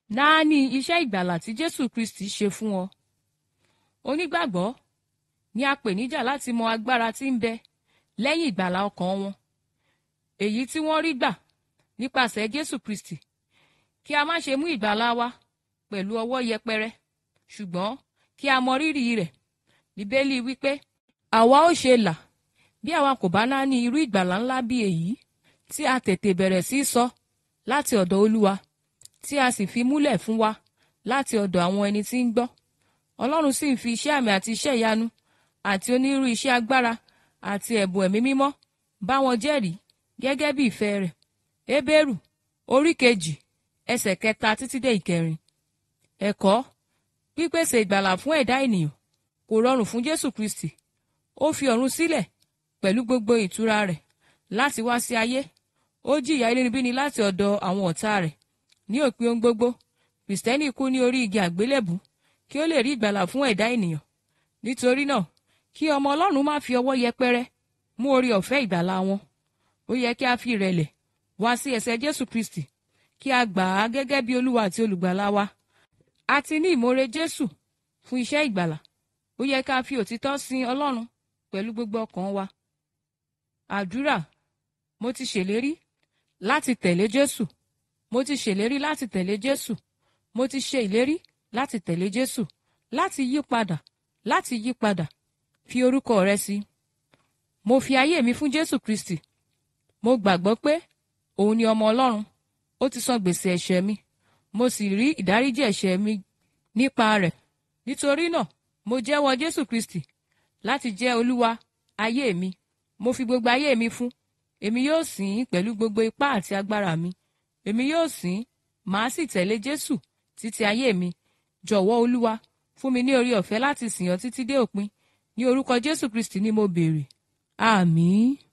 náání iṣẹ́ ìgbàlà tí jésù kristi ṣe fún ọ onígbàgbọ́ ni a pè níjà láti mọ agbára tí ń bẹ lẹ́yìn ìgbàlà ọkàn wọn èyí tí wọ́n rí gbà nípasẹ̀ jésù kristi kí a má ṣe mú ìgbàlà wa pẹ̀lú ọwọ́ yẹpẹrẹ ṣùgbọ́n kí a mọ rírì rẹ̀ bíbélì wípé àwa ó ṣe là bí àwa kò bá náání irú ìgbàlà ńlá bí èyí tí a tètè bẹ̀rẹ̀ sí í sọ láti ọ̀dọ̀ olúwa tí a sì fi múlẹ̀ fún wa láti ọ̀dọ̀ àwọn ẹni tí ń gbọ́ ọlọ́run sì ń fi iṣẹ́ àmì àti iṣẹ́ ìyanu àti onírúurú iṣẹ́ agbára àti ẹ̀bùn ẹ̀mí mímọ́ bá wọn jẹ́rìí gẹ́gẹ́ bí ìfẹ́ rẹ̀ hébérù orí kejì ẹsẹ̀ kẹta títí dé ìkẹrin ẹ̀kọ́ pípèsè ìgbàlà fún ẹ̀dá ènìyàn kò rọrùn fún jésù kristi ó fi ọ̀run sílẹ̀ pẹ̀lú gbogbo ìtura rẹ̀ láti wá sí ayé ó jìyà inúnibíni láti ọ̀dọ̀ àwọn ọ̀tá rẹ̀ ní òpin ohun gbogbo kìrìsìtẹ́nì kú ní orí igi àgbélébù kí ó lè rí ìgbàlà fún ẹ̀dá ènìyàn nítorí náà kí ọmọ ọlọ́run má fi ọwọ́ yẹpẹrẹ mú orí ọ̀fẹ́ ìgbàlà wọn ó yẹ kí a fi ìrẹ̀lẹ̀ wá sí ẹsẹ̀ jésù kristi kí a gbà á gẹ́gẹ́ bí olúwa àti olùgbàlà wa a ti ní ìmoore jésù fún iṣẹ́ ìgbàlà ó yẹ ká fi òtítọ́ sin ọlọ́run pẹ̀lú gbogbo ọkàn wa àdúrà mo ti ṣèlérí láti tẹ̀lé jésù mo ti ṣèlérí láti tẹ̀lé jésù mo ti ṣe ìlérí láti tẹ̀lé jésù láti yí padà láti yí padà fi orúkọ rẹ sí mo fi ayé mi fún jésù kristi mo gbàgbọ́ pé òun ni ọmọ ọlọ́run ó ti san gbèsè ẹ̀ṣẹ̀ mi mo sì rí ìdáríjì ẹ̀ṣẹ̀ mi nípa rẹ̀ nítorí náà mo jẹ́wọ́ jésù kristi láti jẹ́ olúwa ayé mi mo fi gbogbo ayé mi fún èmi yóò sìn ín pẹ̀lú gbogbo ipá àti agbára mi èmi yóò sìn ín màá sì tẹ̀lé jésù títí ayé mi jọ̀wọ́ olúwa fún mi ní orí ọ̀fẹ́ láti sìn ọ́ títí dé òpin ní orúkọ jésù kristi ni mo béèrè àmín.